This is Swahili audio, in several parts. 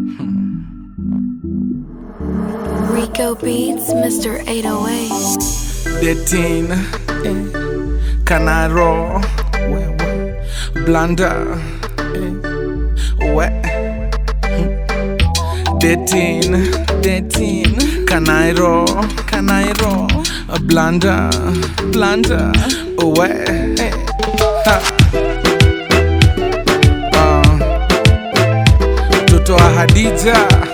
Rico Beats, Mr. 808. Detin Canaro Blanda We Detin Detin Canairo Canairo Blanda Blanda We Ha. Ah. Mtoto wa Hadija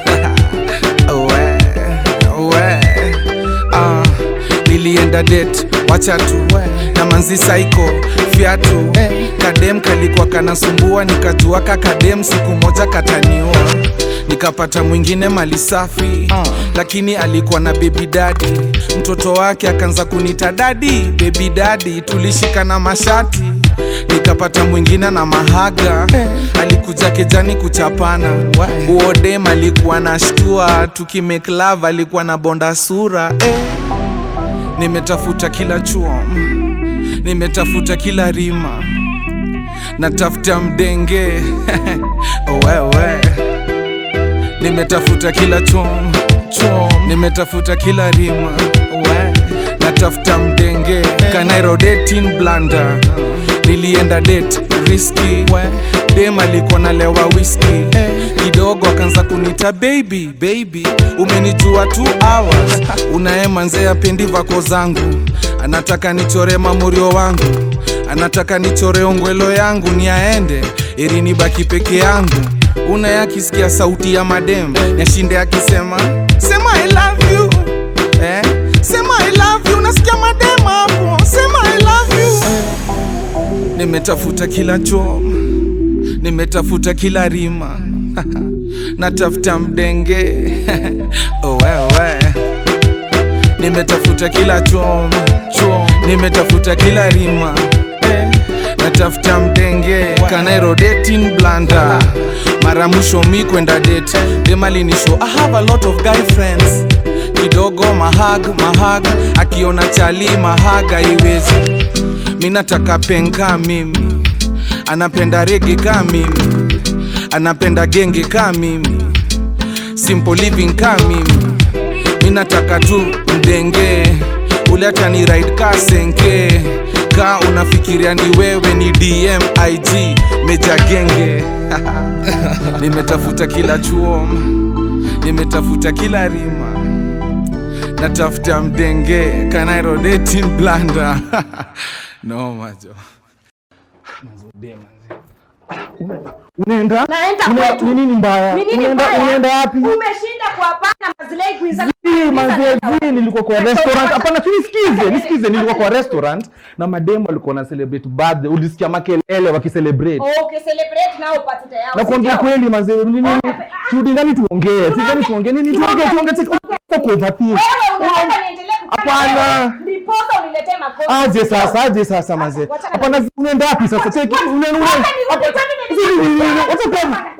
we, we. Ah, nilienda det wacha tu na manzi saiko fiatu kadem kalikuwa kanasumbua nikajua ka kadem siku moja kataniua nikapata mwingine mali safi lakini alikuwa na bebi dadi mtoto wake akaanza kunita dadi bebi dadi tulishikana mashati nikapata mwingine na mahaga alikuja kejani kuchapana uodem alikuwa na shtua tukimake love alikuwa na bonda sura eh. nimetafuta kila chuo mm. nimetafuta kila rima natafuta mdenge wewe nimetafuta kila chom chom nimetafuta kila rima we natafuta mdenge kanairo dating blanda nilienda date riski dem alikuwa nalewa whisky kidogo akaanza kunita baby baby umenijua two hours unaemanzea pendi vako zangu anataka nichore mamurio wangu anataka nichore ongwelo yangu ni aende ili nibaki peke yangu una akisikia sauti ya madem yashinde akisema sema I love you eh? sema I love you nasikia madem hapo sema I love you nimetafuta kila chom nimetafuta kila rima natafuta mdenge oh, wewe nimetafuta kila chom chom nimetafuta kila rima natafuta mdenge kanairo dating blanda mara mwisho mi kwenda date demalinisho i have a lot of guy friends kidogo mahag mahag akiona chali mahaga iwezi mi nataka penka mimi anapenda rege ka mimi anapenda genge ka mimi simple living ka mimi mi nataka tu mdenge ule hata ni ride ka senke ka unafikiria ni wewe ni dm ig meja genge nimetafuta kila chuo nimetafuta kila rima natafuta mdenge kanairo dating blanda no majo Unaenda? Naenda Una- kwetu. Ni nini mbaya? Ni nini Unaenda mbaya? unaenda wapi? Umeshinda kuwapanga mazilei kuiza Si, manze, si, nilikuwa kwa restaurant. Hapana, si nisikize, nisikize, nilikuwa kwa restaurant na mademo walikuwa na celebrate birthday. Ulisikia makelele wakicelebrate. Okay, celebrate nao upate tayari. Na kuambia kweli manze, ni nini? Turudi ndani tuongee. Si ndani tuongee. Nini tuongee? Tuongee sisi. Uko overthink. Wewe unaomba niendelee kufanya Hapana. wewe. Ndiposa uniletee makosa. Aje sasa, aje sasa manze. Wacha- Hapana, unaenda wapi sasa? Cheki, unaenda Wacha unaenda. nirudi, Hapa- kwani nilikuwa- Si, ni- ni- ni- wacha kwa-